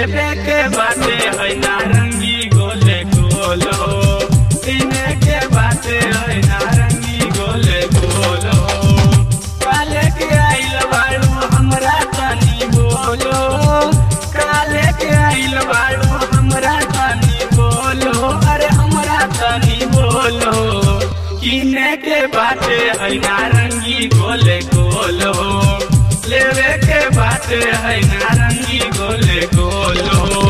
लेबे के बाटे है नारंगी गोले गोलो पीने के बाटे है नारंगी गोले गोलो काले के आइल बाड़ू हमरा तनी बोलो काले के आइल बाड़ू हमरा तनी बोलो अरे हमरा तनी बोलो किने के बाटे है नारंगी गोले गोलो लेवे के बाटे है नारंगी गोले गोलो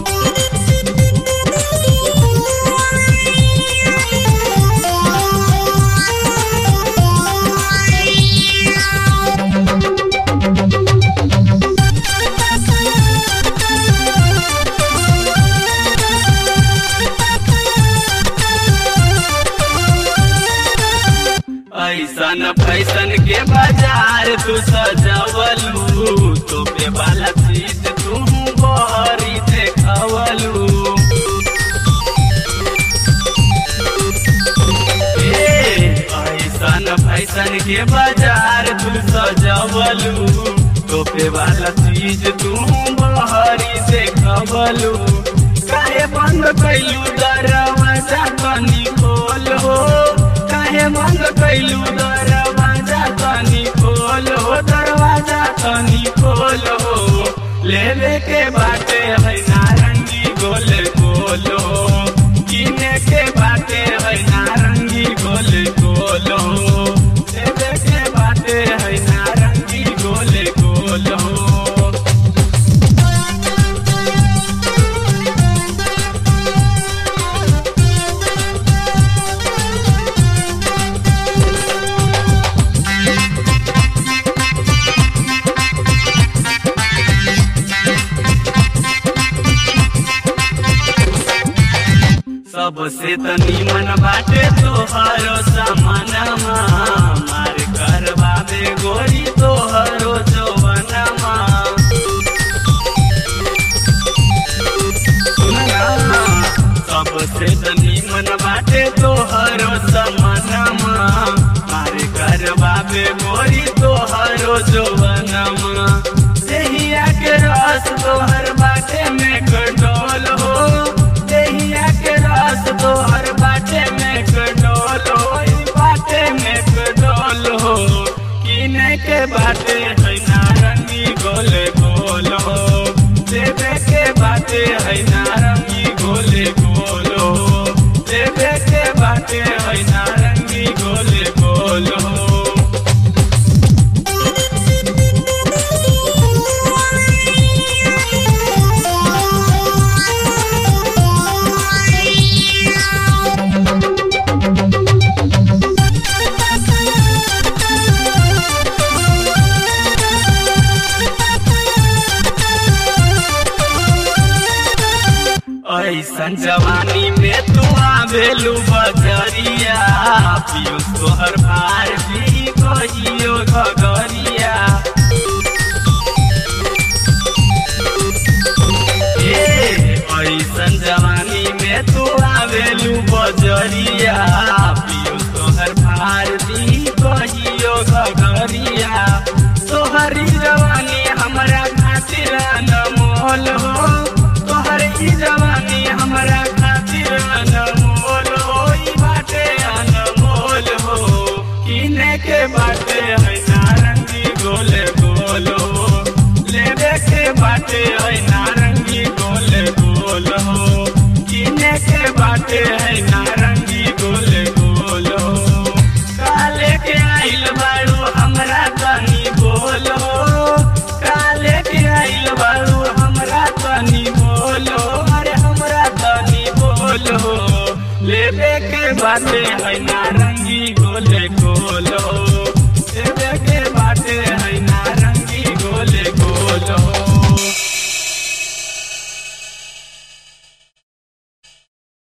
ऐसन फैसन के बाजार तू सजवलू तोपे वाला चीज तू बहरी देखवलू ए, ऐसन फैसन के बाजार तू सजवलू तोपे वाला चीज तू बहरी देखवलू काहे बंद कैलू दरवाजा तनी खोलो काहे बंद कैलू दरवाजा तनी खोलो दरवाजा तनी खोलो लेवे के बाटे है नारंगी गोले गोलो किने के बाटे है नारंगी गोले गोलो लेवे के बाटे है नारंगी गोले गोलो सबसे त निमन बाटे तोहरो समानमा मार करवा में गोरी तोहरो जवनमा सुनना सबसे त निमन बाटे तोहरो समानमा मार करवा में गोरी तोहरो जवनमा देहिया के रस तोहर बाटे में कटोल हो देहिया के रस तोहर बाटे में कटोल हो ई बाटे में कटोल हो किने के बाटे है नारंगी गोले गोलो देवे के बाटे है नारंगी गोले गोलो देवे के बाटे है नारंगी गोले गोलो ऐसन जवानी में तू आवेलू बजरिया पियूष तोहर भार भी कहियो घगरिया ए, ऐसन जवानी में तू आवेलू बजरिया पियूष तोहर भार भी कहियो घगरिया तोहरी जवानी हमरा खातिर अनमोल हो तोहर ई जवानी हमरा खातिर अनमोल हो ई बाटे अनमोल हो किने के बाटे है नारंगी गोले गोलो लेवे के बाटे है नारंगी गोले गोलो किने के बाटे है नारंगी गोले गोलो काले के आइल बाड़ू हमरा तनी बोलो काले के आइल बाड़ू हमरा तनी बोलो अरे हमरा तनी बोलो लेवे के बाटे है नार